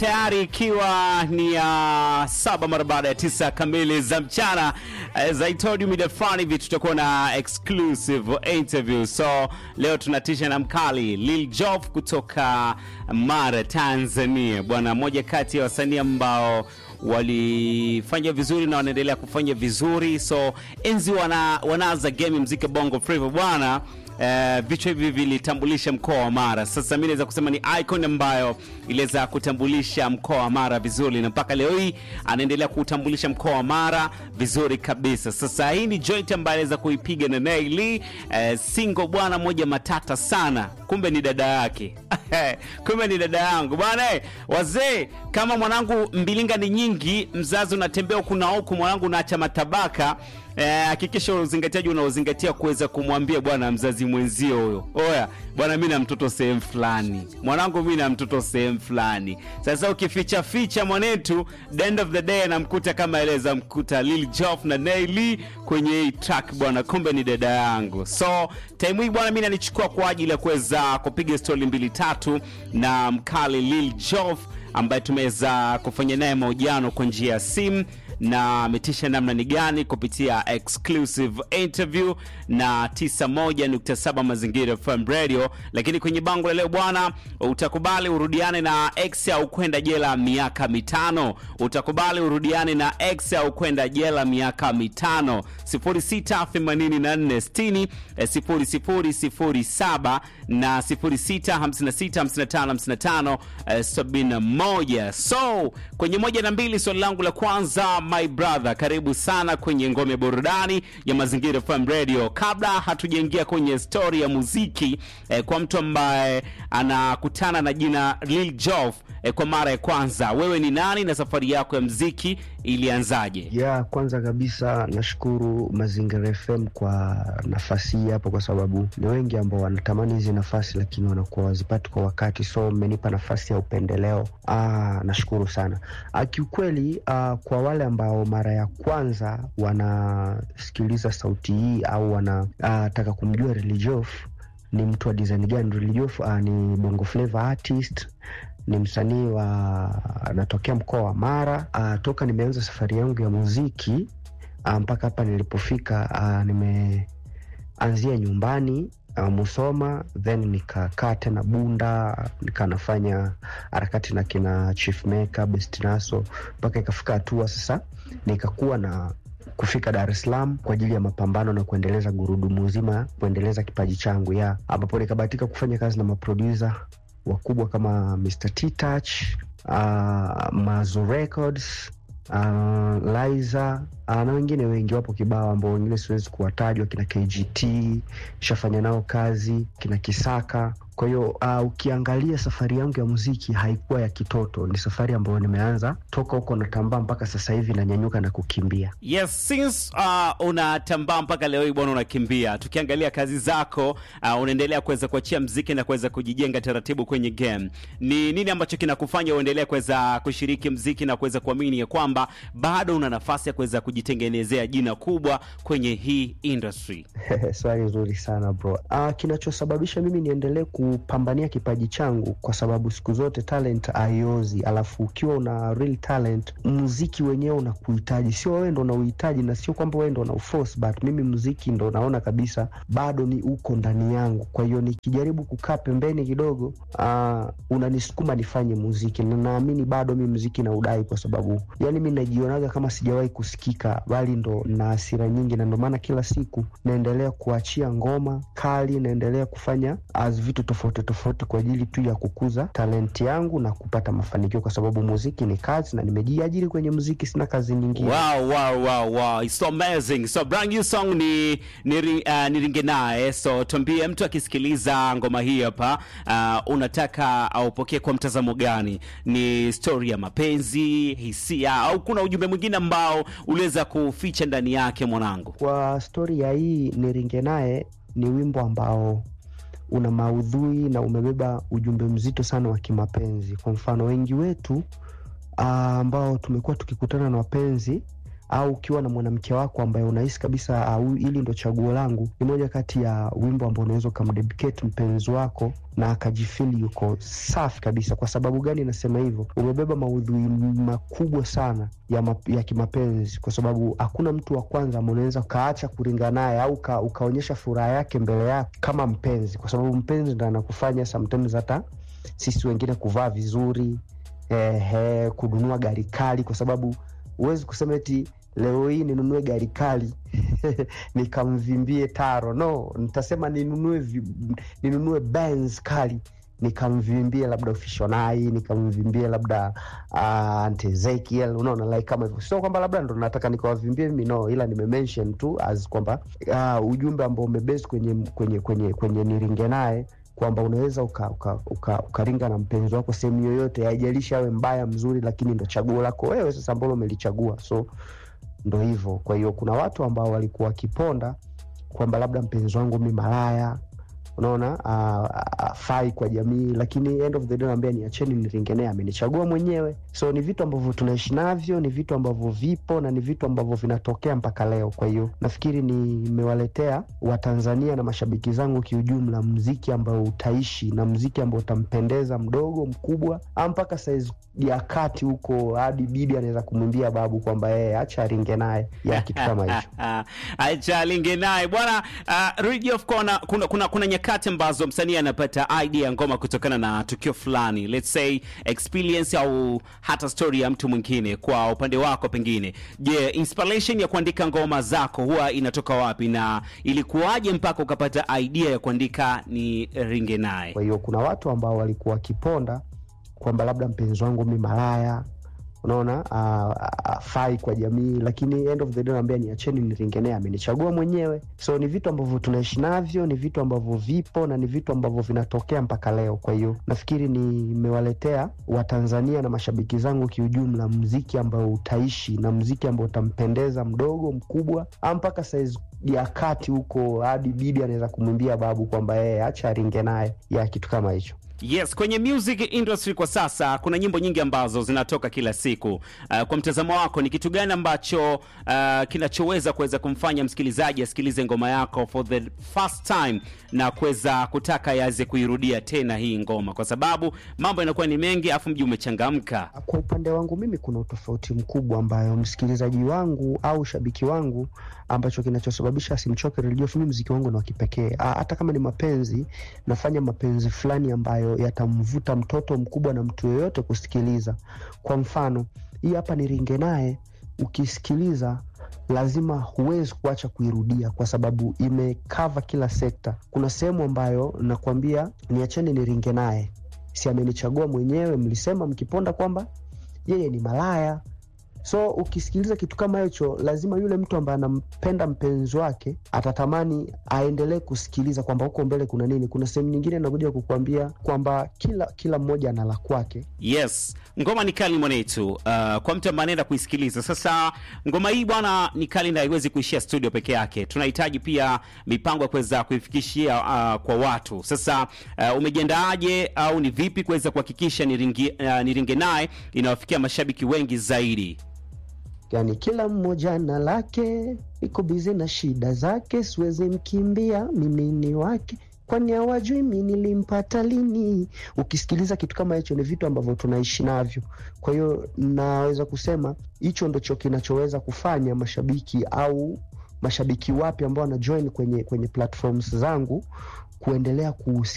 tayari ikiwa ni ya uh, saba mara baada ya tisa kamili za mchana. As I told you mida fulani hivi tutakuwa na exclusive interview, so leo tunatisha na mkali Lil Jof kutoka Mara, Tanzania, bwana, moja kati ya wasanii ambao walifanya vizuri na wanaendelea kufanya vizuri, so enzi wana, wanaanza game mziki bongo flava bwana. Uh, vichwa hivi vilitambulisha mkoa wa Mara. Sasa mi naweza kusema ni icon ambayo iliweza kutambulisha mkoa wa Mara vizuri, na mpaka leo hii anaendelea kuutambulisha mkoa wa Mara vizuri kabisa. Sasa hii ni joint ambayo aliweza kuipiga na Nay Lee, uh, single bwana, moja matata sana, kumbe ni dada yake kumbe ni dada yangu bwana. eh, Wazee, kama mwanangu mbilinga ni nyingi, mzazi unatembea huku na huku, mwanangu unaacha matabaka hakikisha eh, uzingatiaji unaozingatia kuweza kumwambia bwana mzazi mwenzio huyo, oya bwana, mi na mtoto sehemu fulani, mwanangu mi na mtoto sehemu fulani. Sasa ukificha ficha mwanetu, the end of the day anamkuta kama eleza mkuta Lil Jof na Nay Lee kwenye hii track bwana, kumbe ni dada yangu. So time hii bwana, mi nanichukua kwa ajili ya kuweza kupiga stori mbili tatu na mkali Lil Jof ambaye tumeweza kufanya naye mahojiano kwa njia ya simu na ametisha namna ni gani kupitia exclusive interview na 91.7 Mazingira FM Radio. Lakini kwenye bango la leo bwana, utakubali urudiane na ex au kwenda jela miaka mitano? Utakubali urudiane na ex au kwenda jela miaka mitano? 068460 0007 na 06565555 71. So kwenye moja na mbili, swali langu la kwanza my brother, karibu sana kwenye ngome burudani ya Mazingira FM Radio. Kabla hatujaingia kwenye stori ya muziki eh, kwa mtu ambaye anakutana na jina Lil Jof eh, kwa mara ya kwanza, wewe ni nani na safari yako ya muziki ilianzaje? Ya kwanza kabisa nashukuru Mazingira FM kwa nafasi hii hapo, kwa sababu ni wengi ambao wanatamani hizi nafasi lakini wanakuwa wazipati kwa wakati, so mmenipa nafasi ya upendeleo. Ah, nashukuru sana. Ah, kiukweli ah, kwa wale ambao mara ya kwanza wanasikiliza sauti hii au wanataka kumjua Lil Jof ni mtu wa design gani, Lil Jof ah, ni bongo flava artist ni msanii wa anatokea mkoa wa Mara. Uh, toka nimeanza safari yangu ya muziki uh, mpaka hapa nilipofika uh, nimeanzia nyumbani uh, Musoma, then nikakaa tena Bunda, nikaa nafanya harakati na kina Chief Maker, Best Naso mpaka ikafika hatua sasa nikakuwa na kufika Dar es Salaam kwa ajili ya mapambano na kuendeleza gurudumu zima, kuendeleza kipaji changu ya ambapo nikabahatika kufanya kazi na maproducer wakubwa kama Mr. T Touch, uh, Mazo Records, uh, Liza uh, na wengine wengi wapo kibao ambao wengine siwezi kuwatajwa, kina KGT shafanya nao kazi, kina Kisaka. Kwa hiyo uh, ukiangalia safari yangu ya muziki haikuwa ya kitoto, ni safari ambayo nimeanza toka huko natambaa mpaka sasa hivi nanyanyuka na kukimbia. Yes, since uh, unatambaa mpaka leo hii bwana, unakimbia. Tukiangalia kazi zako uh, unaendelea kuweza kuachia mziki na kuweza kujijenga taratibu kwenye game. Ni nini ambacho kinakufanya uendelee kuweza kushiriki mziki na kuweza kuamini ya kwamba bado una nafasi ya kuweza kujitengenezea jina kubwa kwenye hii industry? Swali nzuri sana bro. Uh, kinachosababisha mimi niendelee kupambania kipaji changu kwa sababu siku zote talent haiozi, alafu ukiwa una real talent, muziki wenyewe unakuhitaji, sio wewe ndo unauhitaji, na sio kwamba wewe ndo unauforce, but mimi muziki ndo naona kabisa bado ni uko ndani yangu. Kwa hiyo nikijaribu kukaa pembeni kidogo, uh, unanisukuma nifanye muziki, na naamini bado mi muziki na udai, kwa sababu yani mi najionaga kama sijawahi kusikika, bali ndo na hasira nyingi, na ndo maana kila siku naendelea kuachia ngoma kali, naendelea kufanya as vitu tofauti tofauti kwa ajili tu ya kukuza talenti yangu na kupata mafanikio, kwa sababu muziki ni kazi na nimejiajiri kwenye muziki, sina kazi nyingine. Wow, wow, wow, wow. It's so amazing. So brand new song ni ni, uh, niringe naye. So tuambie mtu akisikiliza ngoma hii hapa uh, unataka aupokee kwa mtazamo gani? Ni story ya mapenzi, hisia au kuna ujumbe mwingine ambao uliweza kuficha ndani yake mwanangu? Kwa stori ya hii niringe naye ni wimbo ambao una maudhui na umebeba ujumbe mzito sana wa kimapenzi. Kwa mfano, wengi wetu ambao tumekuwa tukikutana na wapenzi au ukiwa na mwanamke wako ambaye unahisi kabisa au hili ndo chaguo langu, ni moja kati ya wimbo ambao unaweza ukamdedicate mpenzi wako na akajifili yuko safi kabisa. Kwa sababu gani nasema hivyo? Umebeba maudhui makubwa sana ya, ma, ya kimapenzi, kwa sababu hakuna mtu wa kwanza ambao unaweza ukaacha kuringa naye au uka, ukaonyesha furaha yake mbele yake kama mpenzi, kwa sababu mpenzi ndo anakufanya sometimes hata sisi wengine kuvaa vizuri eh, kununua gari kali, kwa sababu huwezi kusema eti leo hii ninunue gari kali nikamvimbie taro. No, nitasema ninunue ninunue Benz kali nikamvimbie labda Ufishonai, nikamvimbie labda uh, Aunt Ezekiel, unaona like kama hivyo. Sio kwamba labda ndo nataka nikawavimbie mimi, no, ila nimemention tu as kwamba uh, ujumbe ambao umebase kwenye kwenye kwenye kwenye niringe naye kwamba unaweza ukaringa uka, uka, uka na mpenzi wako sehemu yoyote, haijalishi awe mbaya mzuri, lakini ndo chaguo lako wewe sasa ambalo umelichagua, so ndo hivyo. Kwa hiyo kuna watu ambao walikuwa wakiponda kwamba labda mpenzi wangu mi malaya, unaona afai kwa jamii, lakini end of the day naambia niacheni niringenee, amenichagua mwenyewe. So ni vitu ambavyo tunaishi navyo, ni vitu ambavyo vipo na ni vitu ambavyo vinatokea mpaka leo. Kwa hiyo nafikiri nimewaletea Watanzania na mashabiki zangu kiujumla mziki ambao utaishi na mziki ambao utampendeza mdogo mkubwa, mpaka saizi ya kati huko, hadi bibi anaweza kumwimbia babu kwamba yeye acha aringe naye ya kitu kama hicho acha aringe naye bwana. Uh, Radio of kuna, kuna, kuna, kuna nyakati ambazo msanii anapata idea ya ngoma kutokana na tukio fulani, let's say experience au hata story ya mtu mwingine. Kwa upande wako pengine, je, yeah, inspiration ya kuandika ngoma zako huwa inatoka wapi na ilikuwaje mpaka ukapata idea ya kuandika ni ringe naye? Kwa hiyo kuna watu ambao walikuwa wakiponda kwamba labda mpenzi wangu mi malaya, unaona afai kwa jamii, lakini end of the day naambia niacheni niringenee, amenichagua mwenyewe. So ni vitu ambavyo tunaishi navyo, ni vitu ambavyo vipo na ni vitu ambavyo vinatokea mpaka leo. Kwa hiyo nafikiri nimewaletea Watanzania na mashabiki zangu kiujumla mziki ambao utaishi na mziki ambao utampendeza mdogo mkubwa, mpaka saizi ya kati huko, hadi bibi anaweza kumwimbia babu kwamba yeye acha aringe naye ya kitu kama hicho. Yes, kwenye music industry kwa sasa kuna nyimbo nyingi ambazo zinatoka kila siku. Uh, kwa mtazamo wako ni kitu gani ambacho uh, kinachoweza kuweza kumfanya msikilizaji asikilize ngoma yako for the first time na kuweza kutaka yaweze kuirudia tena hii ngoma, kwa sababu mambo yanakuwa ni mengi afu mji umechangamka? Kwa upande wangu mimi kuna utofauti mkubwa ambayo msikilizaji wangu au shabiki wangu ambacho kinachosababisha asimchoke redio mimi mziki wangu ni wa kipekee. Hata kama ni mapenzi, nafanya mapenzi fulani ambayo yatamvuta mtoto mkubwa na mtu yoyote kusikiliza. Kwa mfano, hii hapa ni ringe naye, ukisikiliza lazima huwezi kuacha kuirudia kwa sababu imekava kila sekta. Kuna sehemu ambayo nakwambia niacheni niringe naye, si amenichagua mwenyewe, mlisema mkiponda kwamba yeye ni malaya so ukisikiliza kitu kama hicho, lazima yule mtu ambaye anampenda mpenzi wake atatamani aendelee kusikiliza kwamba huko mbele kuna nini. Kuna sehemu nyingine nakuja kukuambia kwamba kila kila mmoja ana la kwake. Yes, ngoma ni kali mwanetu. Uh, kwa mtu ambaye anaenda kuisikiliza sasa, ngoma hii bwana ni kali na haiwezi kuishia studio peke yake. Tunahitaji pia mipango ya kuweza kuifikishia uh, kwa watu. Sasa uh, umejiandaaje au ni vipi kuweza kuhakikisha niringe, uh, niringe naye inawafikia mashabiki wengi zaidi? Yani kila mmoja na lake, iko bizi na shida zake, siwezi mkimbia, mimi ni wake kwani hawajui mi nilimpata lini. Ukisikiliza kitu kama hicho, ni vitu ambavyo tunaishi navyo. Kwa hiyo naweza kusema hicho ndicho kinachoweza kufanya mashabiki au mashabiki wapya ambao wanajoin kwenye, kwenye platforms zangu kuendelea kuhusi